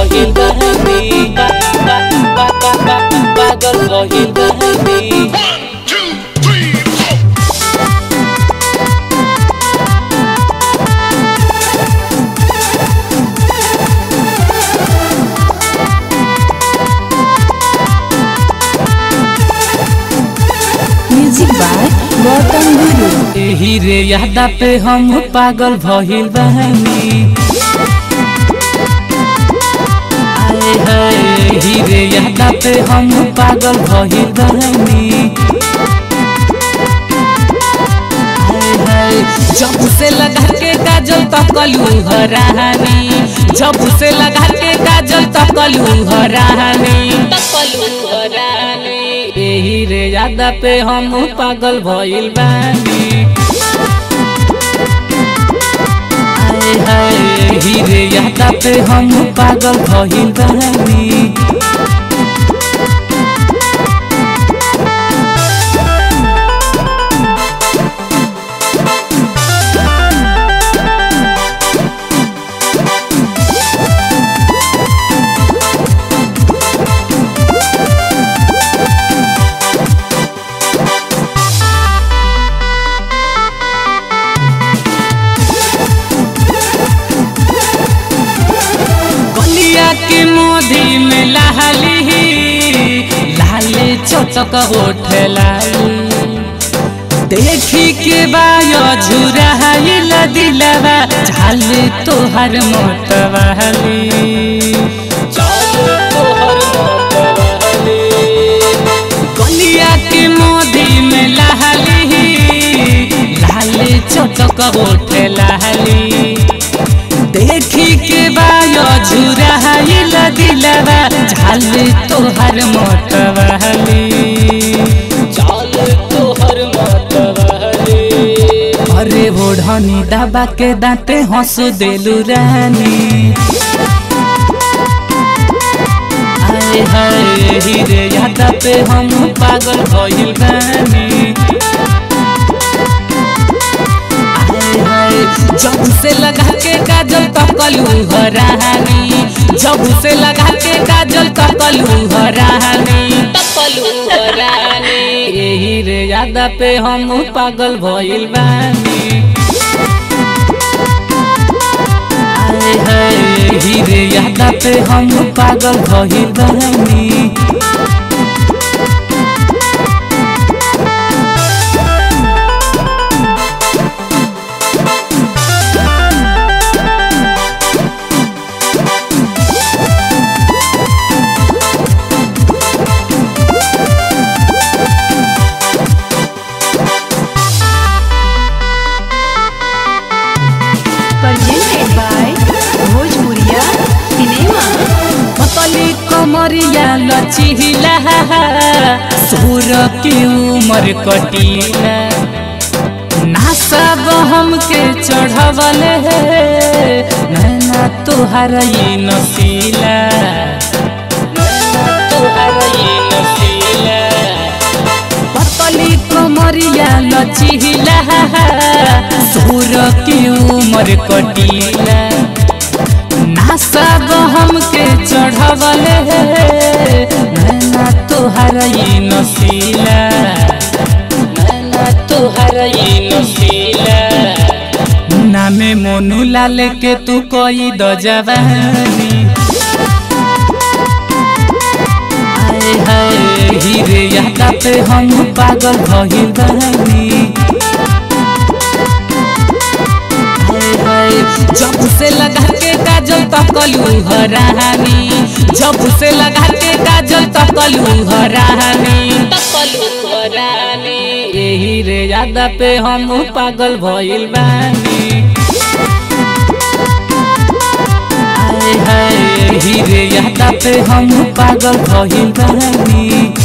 भइल बहनी पा- पा- पा- पा- पा- पागल भइल बहनी One, two, three, four. Music by Gautam Guru एही रे यादा पे हम पागल भइल बहनी आए हाय एही रे यादा पे हम पागल भइल बहनी आए हाय जब से लगा के काजल तकलू हरानी जब से लगा के काजल तकलू हरानी तकलू हरानी एही रे यादा पे हम पागल भइल बानी हाय हाय एही रे यादा पे हम पागल भइल बानी गलिया के मोदी में लहली लाले चटक होठ लाली देखी के बायो झुराइल दिलवा झाले तोहर मोटवाली गलिया के मोदी में लहली लाले चटक होठ लाली देखी के बायो झुराइल दिलवा झाल तोहर मोटवाली झाल तोहर मोटवाली अरे ओढ़नी दबा के दांते हंस देलू रानी हाय हाय हीरे यादा पे हम पागल भइल बानी हाय हाय जब से लगा के काजल तकलू हरानी जब से लगा के काजल तकलू हरानी तकलू हरानी यही रे यादा पे हम पागल भइल बानी हाय हाय यही रे यादा पे हम पागल भइल बानी presented by भोजपुरिया सिनेमा पतली कमरिया लचिला सोर की उमर कटीला नासब हमके चढ़वल नैना तोहर ये नसीला नैना तोहर ये नसीला पतली कमरिया लचिला सोर की उमर कटीला नासब हमके चढ़वल नैना तोहर ये नसीला नैना तोहर ये नसीला नामे मोनू लाल के तू कोई द जवानी हाय हाय हीरे यादा पे हम पागल भइल बानी हाय हाय जब से लगा के काजल तकलू हरानी जब से लगा के काजल तकलू हरानी तकलू हरानी यही रे यादा पे हम पागल भइल बानी हाय हाय यही रे यादा पे हम पागल भइल बानी